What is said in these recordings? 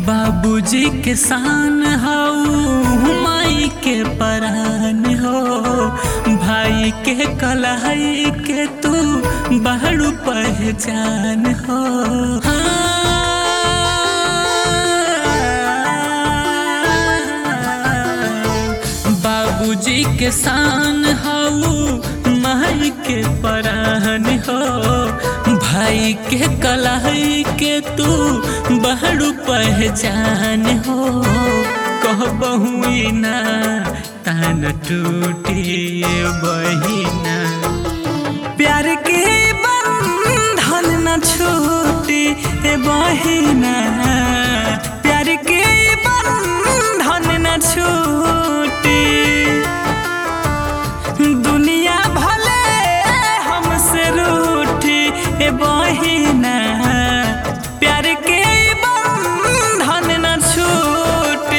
बाबूजी के शान हऊ माई के परान हो भाई के कलाई के तू बड़ू पहचान हो हाँ। बाबूजी के शान हऊ माई के परान हो भाई के कलाई के तू बड़ू पहचान हो कहबहू ना तान टूटी बहिना प्यार के बंधन न छूटी ए बहिना प्यार के बंधन न छूटी दुनिया भले हमसे रूठी ए बहिना प्यार के बंधन न छूटी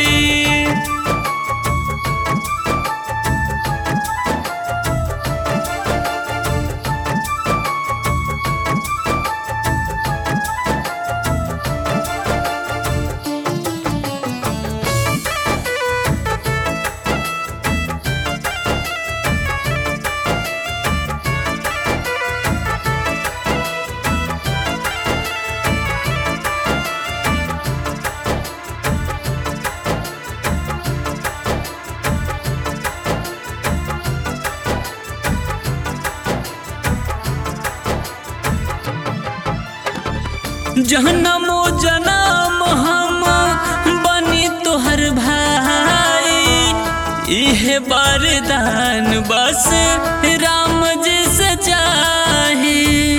जहनमो जनम हम बनी तोहर भाई इहे वरदान बस राम जी से चाही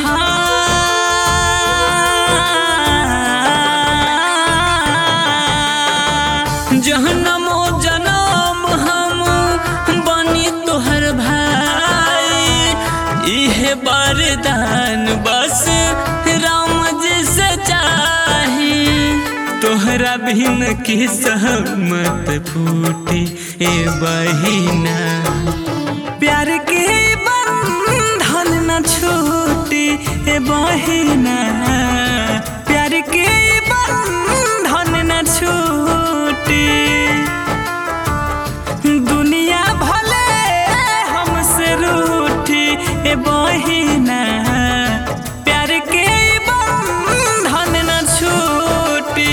जहनमो जनम हम बनी तोहर भाई इहे वरदान बस राम जी से चाही तोहरा बिन की सहमत फूटी ए बहिना प्यार के बंधन न छूटी ए बहिना प्यार के बंधन न छूटी दुनिया भले हमसे रूठी ए बहिना प्यार के बंधन न छूटी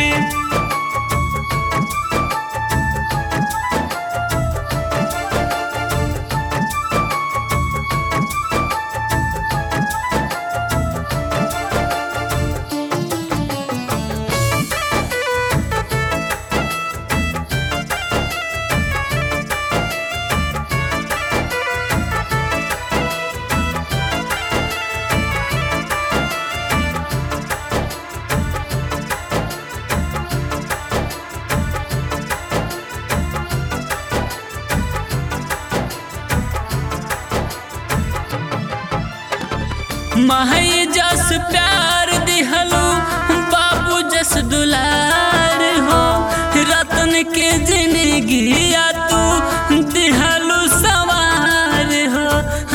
माई जस प्यार दिहलो बाबू जस दुलार हो रतन के जिंदगी या तू दिहलो सवार हो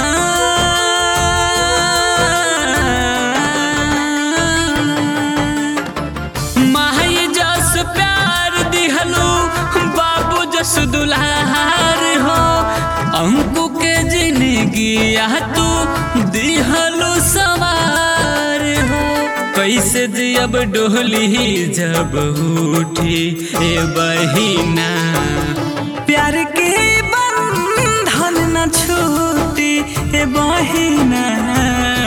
हाँ। माई जस प्यार दिहलो बाबू जस दुलार हो अंकु के जिंदगी या तू दिहलो सवार हो कैसे जियब डोली जब उठी ए बहिना प्यार के बंधन न छूटी ए बहिना